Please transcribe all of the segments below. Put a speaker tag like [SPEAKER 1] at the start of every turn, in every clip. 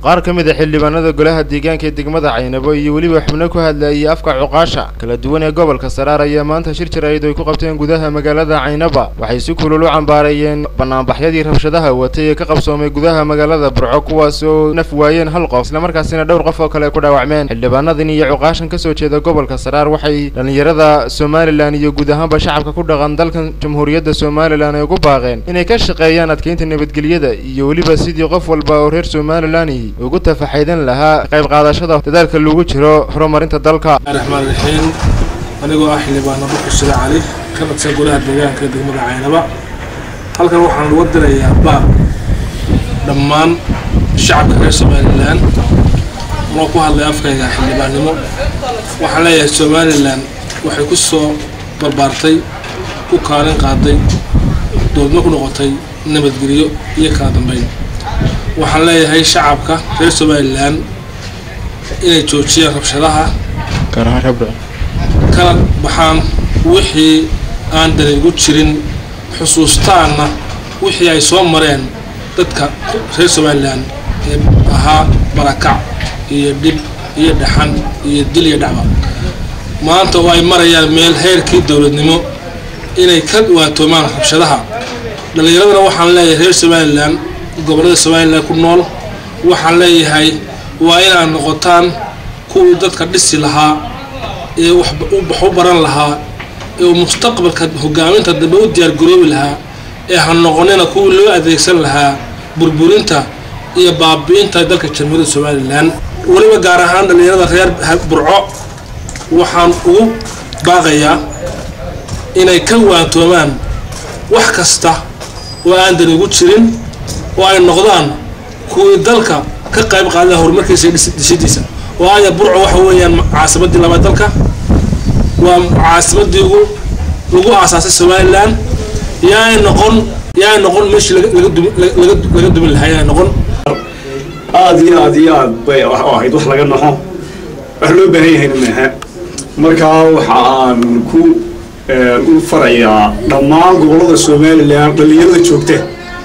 [SPEAKER 1] qaar ka mid a xildhibaanada golaha deegaanka ee degmada caynabo iyo weliba xubno ku hadlayay afka cuqaasha kala duwan ee gobolka saraar ayaa maanta shir jaraa'id ay ku qabteen gudaha magaalada caynaba waxay si kulul u cambaarayeen banaanbaxyadii rabshadaha watay ee ka qabsoomay gudaha magaalada burco kuwaas oo naf waayeen hal qof islamarkaasina dhowr qof oo kale ku dhaawacmeen xildhibaanadan iyo cuqaashan kasoo jeeda gobolka saraar waxay dhallinyarada somalilan iyo guud ahaanba shacabka ku dhaqan dalkan jamhuuriyadda somalilan ay ugu baaqeen inay ka shaqeeyaan adkeynta nabadgelyada iyo weliba sidii qof walba oo reer somalilan ugu tafaxaydan lahaa qayb qaadashada dadaalka lagu jiro horumarinta dalka
[SPEAKER 2] raxmaan raxiim anigoo ah xildhibaano dhuxu shire cali ka dhadsan golaha deegaanka degmada caynaba halkan waxaan uga dirayaa baaq dhammaan shacabka reer somalilan anoo ku hadlay afkayga xildhibaannimo waxaan leeyahay somalilan waxay ku soo barbaartay ku kaalin qaaday doodmo ku noqotay nabadgelyo iyo kala dambeyn waxaan leeyahay shacabka reer somalilan inay joojiyaan rabshadaha kala baxaan wixii aan dani ugu jirin xusuustaanna wixii ay soo mareen dadka reer somalilan ee ahaa barakac iyo dhib iyo dhaxan iyo dil iyo dhacba maanta oo ay marayaan meel heerkii dowladnimo inay ka waatoomaan rabshadaha dhallinyaradana waxaan leeyahay reer somalilan gobollada somalilan ku nool waxaan leeyahay waa inaad noqotaan kuwii dadka dhisi lahaa ee wax u baran lahaa ee mustaqbalka hogaaminta dambe u diyaargaroobi lahaa ee ha noqonina kuwii loo adeegsan lahaa burburinta iyo baabi'inta dalka jamhuuriyadda somalilan weliba gaar ahaan dhallinyarada reer burco waxaan ugu baaqayaa inay ka waantoomaan wax kasta oo aan dani ugu jirin oo ay noqdaan kuwii dalka ka qayb qaada horumarkiisa iyo dhisidiisa oo aya burco waxa weeyaan caasimadii labaad dalka waa caasimadii ugu lagu aasaasay somalilan yaay noqon yaay noqon meeshii laga dumin lahaa yaay noqon
[SPEAKER 3] aada iyo aada iyo aad bay ahayd wax laga naxo wax loo baahan yahayna maaha markaa waxa aan ku u farayaa dhammaan gobollada somalilan dhallinyarada joogta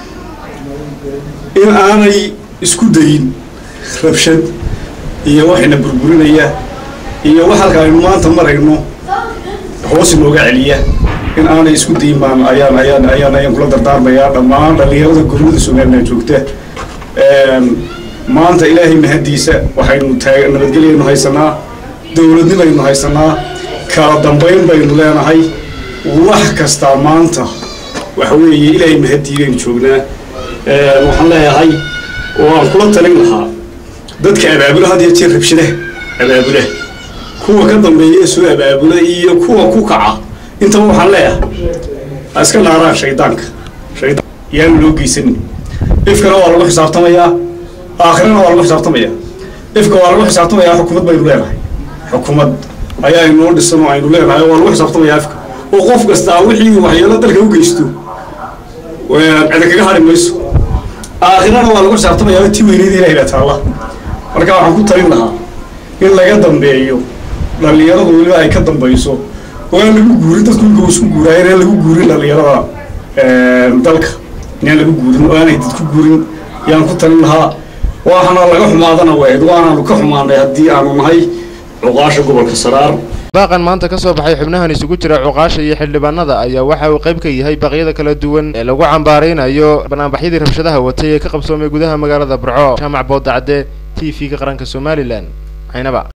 [SPEAKER 3] in aanay isku dayin rabshad iyo waxayna burburinaya iyo wax halka aynu maanta marayno hoos inooga celiya in aanay isku dayin baan ayaan ayaan ayaan ayaan kula dardaarmayaa dhammaan dhallinyarada gobollada somalilan joogta maanta ilaahay mahadiisa waxaynu taag nabadgelyaynu haysanaa dowladnimaynu haysanaa kala dambayn baynu leenahay wax kastaa maanta waxa weeye ilaahay mahadii baynu joognaa waxaan leeyahay oo aan kula talin lahaa dadka abaabula had iyo jeer rabshadaha abaabula kuwa ka dambeeya ee soo abaabula iyo kuwa ku kaca intaba waxaan leeyahay ha iska naaraan shaydaanka shaydaan yaanu loo geysanin ifkana waa lagu xisaabtamayaa aakhirana waa lagu xisaabtamayaa ifka waa lagu xisaabtamayaa xukumad baynu leenahay xukumad ayaa inoo dhisan oo aynu leenahay waa lagu xisaabtamayaa ifka oo qof kastaa wixii waxyeelo dalka u geysto cida kaga hari mayso aakhirana waa lagu xisaabtamayaa ti weyneyd ilahay baa taalla marka waxaan ku talin lahaa in laga dambeeyo dhallinyaradu weliba ay ka dambayso oo aan lagu guurin dadku inka isku guuraayo inaan lagu guurin dhallinyarada dalka inaan lagu guurin oo aanay dadku guurin yaan ku talin lahaa waxaana laga xumaadana weyd waanaanu ka xumaanay haddii aanu nahay cuqaasha gobolka saraar
[SPEAKER 1] baaqan maanta ka soo baxay xubnahan isugu jira cuqaasha iyo xildhibaanada ayaa waxa uu qayb ka yahay baaqyada kala duwan ee lagu cambaaraynayo banaanbaxyadii rabshadaha watay ee ka qabsoomay gudaha magaalada burco jaamac boodacde t v-ga qaranka somalilan caynaba